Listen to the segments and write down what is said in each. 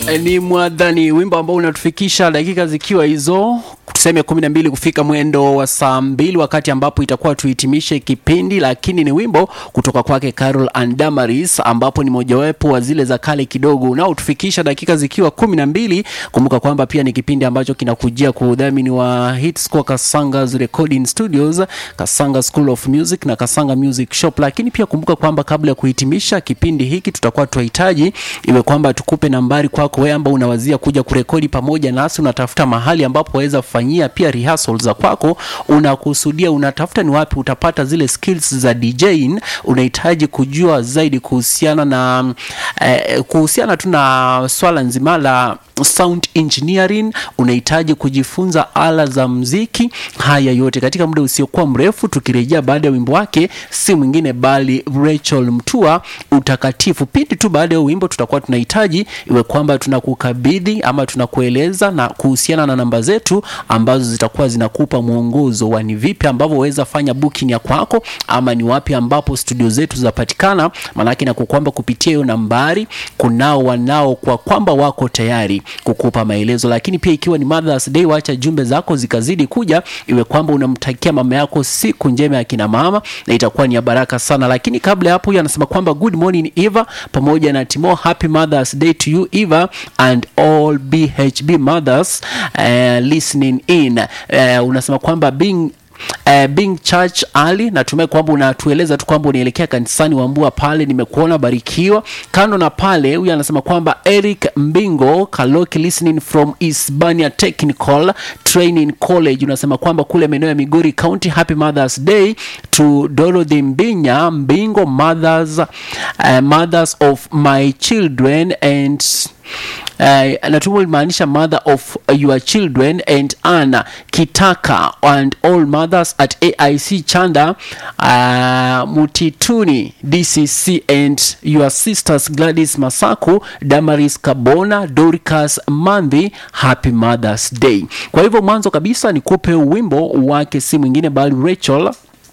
ni mwadhani wimbo ambao unatufikisha dakika zikiwa hizo tuseme kumi na mbili kufika mwendo wa saa mbili wakati ambapo itakuwa tuhitimishe kipindi lakini ni wimbo kutoka kwake carol and damaris ambapo ni mojawapo wa zile za kale kidogo unaotufikisha dakika zikiwa kumi na mbili kumbuka kwamba pia ni kipindi ambacho kinakujia kwa udhamini wa hitscore kasangas recording studios kasanga school of music na kasanga music shop lakini pia kumbuka kwamba kabla ya kuhitimisha kipindi hiki tutakuwa tunahitaji iwe kwamba tukupe nambari kwako wewe ambao unawazia kuja kurekodi pamoja nasi unatafuta mahali ambapo waweza kufanyia pia rehearsal za kwako unakusudia unatafuta ni wapi utapata zile skills za DJing unahitaji kujua zaidi kuhusiana na eh, kuhusiana tu na swala nzima la sound engineering unahitaji kujifunza ala za mziki haya yote katika muda usiokuwa mrefu tukirejea baada ya wimbo wake si mwingine bali Rachel Mtua utakatifu pindi tu baada ya wimbo tutakuwa tunahitaji iwe kwamba tunakukabidhi ama tunakueleza na kuhusiana na namba zetu ambazo zitakuwa zinakupa mwongozo wa ni vipi ambavyo waweza fanya booking ya kwako ama ni wapi ambapo studio zetu zinapatikana maanake na kwamba kupitia hiyo nambari kunao wanao kwa kwamba wako tayari kukupa maelezo lakini pia ikiwa ni Mother's Day wacha jumbe zako zikazidi kuja iwe kwamba unamtakia mama yako siku njema ya kina mama na itakuwa ni ya baraka sana lakini kabla ya hapo huyu anasema kwamba good morning Eva pamoja na Timo happy Mother's Day to you Eva and all BHB mothers uh, listening in uh, unasema kwamba being Uh, being church ali natumai kwamba unatueleza tu kwamba unaelekea kanisani wambua pale nimekuona barikiwa kando na pale huyu anasema kwamba eric mbingo kaloki listening from isbania technical training college unasema kwamba kule maeneo ya migori county happy mothers day to dorothy mbinya mbingo mothers, uh, mothers of my children and Uh, natumwa limaanisha mother of your children and Anna Kitaka and all mothers at AIC Chanda uh, Mutituni DCC and your sisters Gladys Masaku Damaris Kabona Dorcas Mandhi happy mothers day kwa hivyo mwanzo kabisa nikupe wimbo wake si mwingine bali Rachel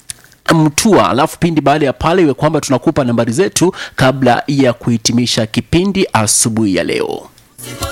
mtua alafu pindi baada ya pale iwe kwamba tunakupa nambari zetu kabla ya kuhitimisha kipindi asubuhi ya leo